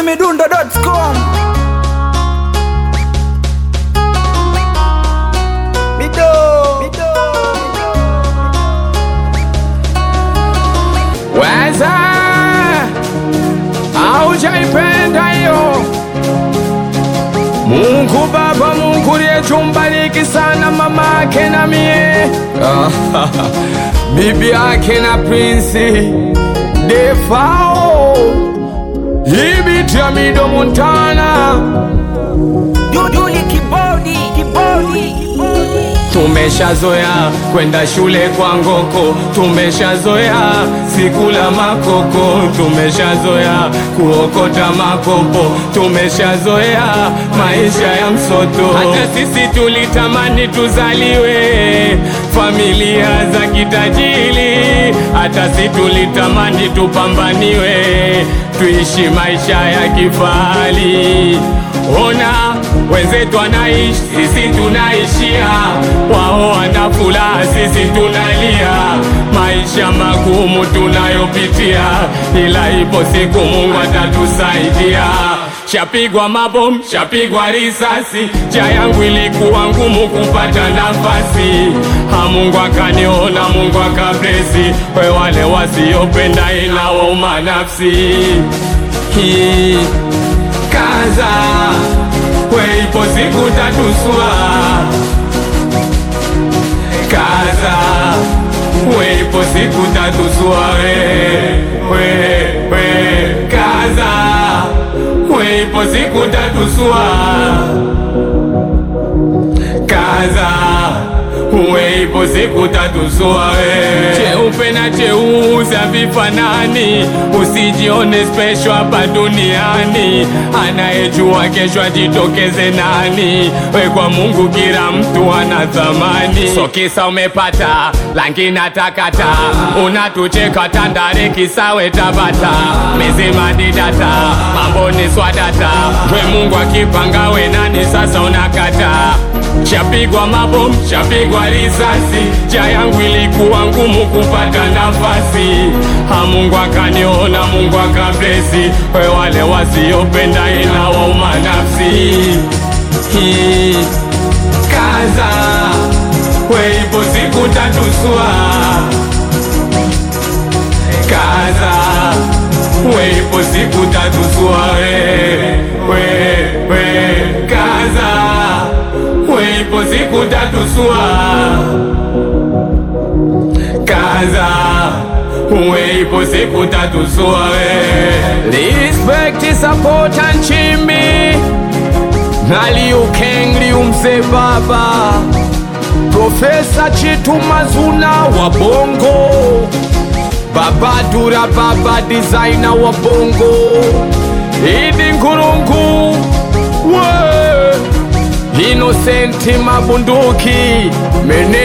chizimidundo.com Mido, Mido, Weza aujaipenda hiyo Mungu Baba, Mungu liyetumbariki sana mama ake na mie bibi yake na Prince Defao ibiti ya Mido Montana Duduli kibodi, kibodi, kibodi. Tumeshazoea kwenda shule kwa ngoko, tumeshazoea sikula makoko, tumeshazoea kuokota makopo, tumeshazoea maisha ya msoto. Hata sisi tulitamani tuzaliwe familia za kitajiri, hata sisi tulitamani tupambaniwe, tuishi maisha ya kifahari. Ona wenzetu wanaishi, sisi tunaishia, wao wana furaha, sisi tunalia. Maisha magumu tunayopitia, ila ipo siku Mungu atatusaidia. Shapigwa mabomu, shapigwa risasi, njia yangu ilikuwa ngumu kupata nafasi. Ha, Mungu akaniona, Mungu akablesi, we wale wasiopenda inawauma nafsi hii kaza we ipo siku tatusua kaza we ipo siku tatusua we we we kaza we ipo siku tatusua kaza we ipo siku tatusua we cheupe na cheusi havifanani usijione special hapa duniani anayejua kesho ajitokeze nani we kwa mungu kila mtu ana thamani so kisa umepata langi na takata unatucheka tandare kisawe tabata mizima didata mambo ni swadata we mungu akipanga we nani sasa unakata Shapigwa mabomu, shapigwa risasi, njia yangu ilikuwa ngumu kupata nafasi. Ha, Mungu akaniona, Mungu akablesi, we wale wasiopenda inawauma nafsi. Hii, Kaza, we ipo siku tatusua. Kaza, we ipo siku tatusua. We, we, we, kaza we ipo siku tatusua kaza we ipo siku tatusua we respect support and chimbi na Liu Kang Liu mzee baba Profesa Chitu Mazuna wa Bongo Baba Dura Baba designer wa Bongo Idi Nkurungu we Innocent Mabunduki, meneja